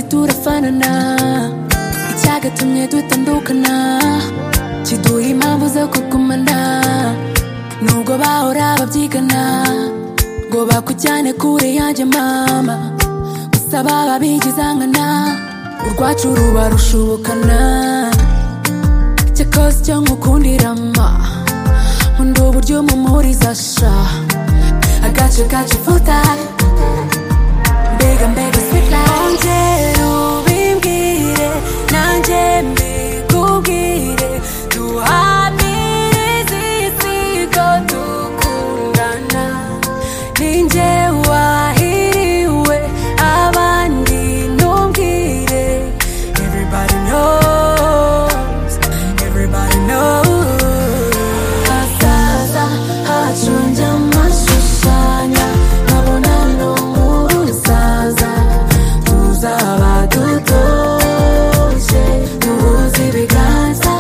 turafanana icyagatumye dutandukana kiduha impamvu zo kugumana nubwo bahora babyigana ngo bakujyane kure yanjye mama gusa baba bigizangana urwacu ruba rushubukana cyakoze icyo nkukundirama nkunda uburyo mumuriza sha agace gace futa mbega mbega sweet life ongera ubimbwire nanjye mbikubwire duhamirize isi ko dukundana ninjye wahiriwe abandi ntumbwire everybody knows everybody knows hazaza hacu njyamashushanya nkabona no mu rusaza tuzaba dutoje duhuze ibiganza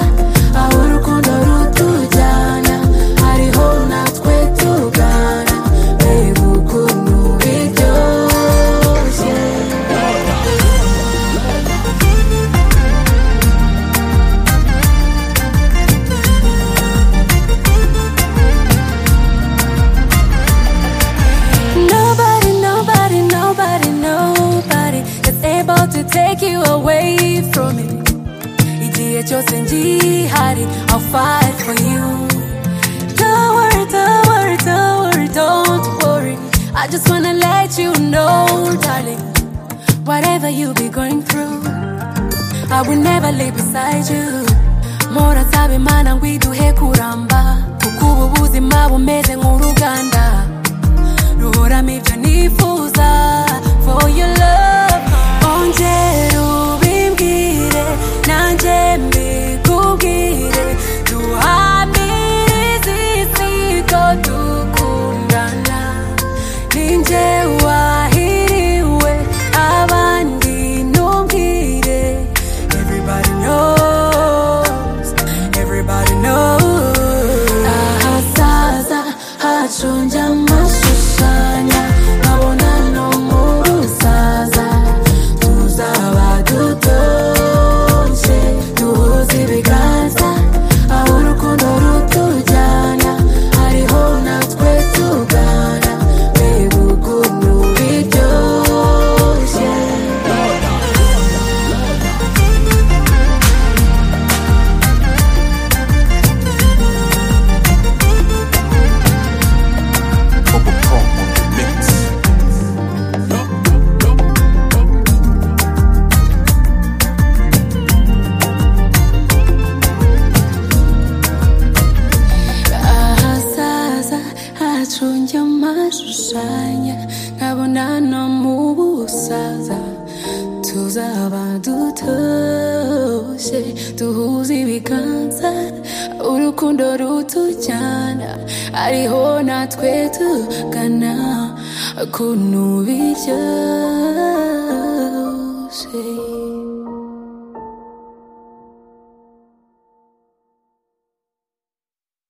aho urukundo rutujyana hariho natwe tugana mbega ukuntu biryoshye Nobody, nobody, nobody, nobody is able to take you away from me. Igihe cyose ngihari, I'll fight for you. Don't worry, don't worry, don't worry, don't worry. I just wanna let you know, darling, whatever you be going through, I will never leave beside you. Mora sabe mana ngwiduhe kuramba, kuko ubu buzima bumeze nk'uruganda ruhoramo ibyo nifuza for your love ongera ubimbwire nanjye mbikubwire duhamirize isi ko dukundana ninjye wahiriwe abandi ntumbwire everybody knows everybody knows ahazaza hacu njyamashushanya nkabona no mu rusaza tuzaba dutoshye duhuze ibiganza aho urukundo rutujyana hariho natwe tugana mbega ukuntu biryoshye ahazaza hacu njyamashushanya nkabona no mu busaza tuzaba dutoshye duhuze ibiganza urukundo rutujyana ariho natwe tugana ukuntu biryoshye